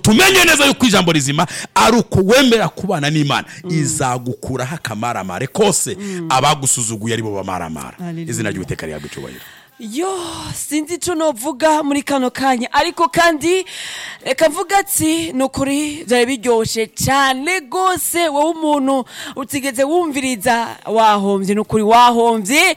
tumenye neza yuko ijambo rizima ari uko wemera kubana n'imana izagukuraho akamaramare kose abagusuzuguye aribo bamaramara Hallelujah. izina ry'uwiteka rihabwa icyubahiro yo sinzi icyo novuga muri kano kanya ariko kandi reka mvuga ati ni ukuri byari biryoshye cyane rwose wowe umuntu utigeze wumviriza wahombye ni ukuri wahombye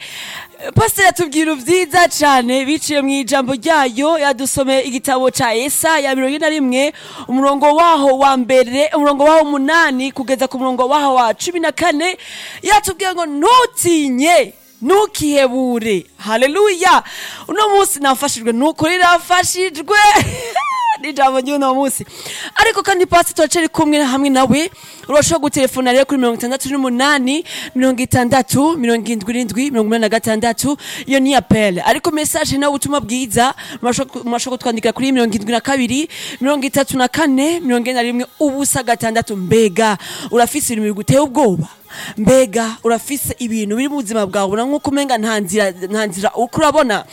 pasiteri atubwira byiza cyane biciye mu ijambo ryayo yadusomeye igitabo cya esa ya mirongo ine na rimwe umurongo waho wa mbere umurongo waho umunani kugeza ku murongo waho wa cumi na kane yatubwira ngo ntutinye ntukihebure haleluya uno munsi nafashijwe nukuri nafashijwe n'ijambo ry'uno munsi ariko kandi pasitoro ceri kumwe hamwe nawe urashobora gutelefona rero kuri mirongo itandatu n'umunani mirongo itandatu mirongo irindwi irindwi mirongo inani na gatandatu iyo ni apele ariko mesaje nawe ubutumwa bwiza murashobora- murashobora kutwandikira kuri mirongo irindwi na kabiri mirongo itatu na kane mirongo ine na rimwe ubusa gatandatu mbega urafise ibintu biguteye ubwoba mbega urafise ibintu biri mu buzima bwawe ubona nk'uko umenga nta nzira nta nzira uko urabona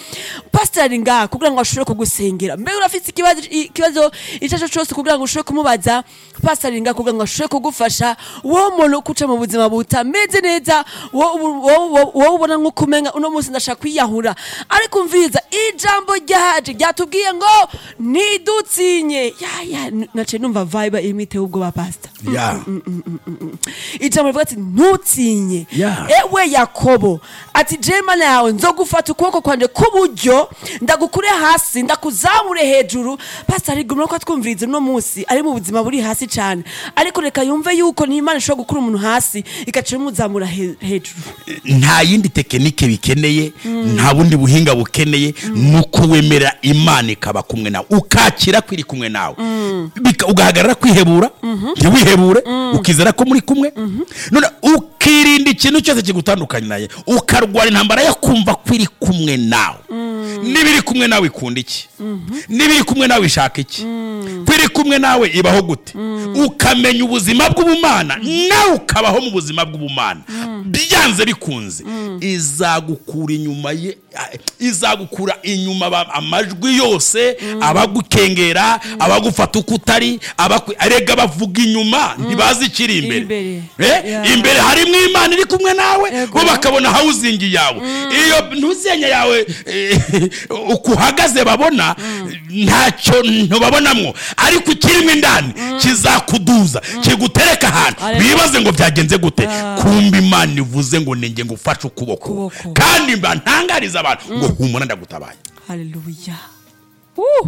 pasitari ngaha kugira ngo ashobore kugusengera mbega urafise ikibazo ikibazo icyo ari cyo cyose kugira ngo ushobore kumubaza pasitari ngaha kugira ngo ashobore kugufasha wowe umuntu kuca mu buzima butameze neza wowe ubu- wowe- wowe- wowe ubona nk'uko umenga uno munsi ndashaka kwiyahura ariko mviriza ijambo ryaje ryatubwiye ngo ntidutsinye yaya naciye numva vibe irimo iteye ubwoba pasita ya ijambo rivuga ati ntutinye Yeah. ewe yakobo ati je mana yawe nzogufata ukuboko kwanje k'uburyo ndagukure hasi ndakuzamure hejuru pasitari gumira ko atwumviriza uno munsi ari mu buzima buri hasi cyane ariko reka yumve yuko n'imana ishobora gukura umuntu hasi igaca imuzamura he- hejuru nta yindi tekinike bikeneye nta bundi buhinga bukeneye ni uko wemera imana ikaba kumwe nawe ukakira ko iri kumwe nawe Bika- ugahagarara kwihebura ntiwihebure ukizera ko muri kumwe none ukirinda ikintu cyose kigutandukanya naye ukarwara intambara yo kumva ko iri kumwe nawe n'ibiri kumwe nawe ikunda iki n'ibiri kumwe nawe ishaka iki ko iri kumwe nawe ibaho gute ukamenya ubuzima bw'ubumana nawe ukabaho mu buzima bw'ubumana byanze bikunze izagukura inyuma ye izagukura inyuma ba- amajwi yose abagukengera abagufata uko utari abakwe- erega bavuga inyuma ntibazi ikiri imbere Imbere. Eh, Yeah. imbere harimo imana iri kumwe nawe Ego. bo bakabona hawuzingi yawe iyo ntuzenye yawe eh, uko uhagaze babona ntacyo ntubabonamo ariko ikirimo indani kizakuduza kigutereka ahantu Hallelujah. bibaze ngo byagenze gute Ah. kumva imana ivuze ngo ninge ngo ufashe ukuboko Ukuboko. kandi mba ntangariza abantu ngo humura ndagutabaye haleluya Uh!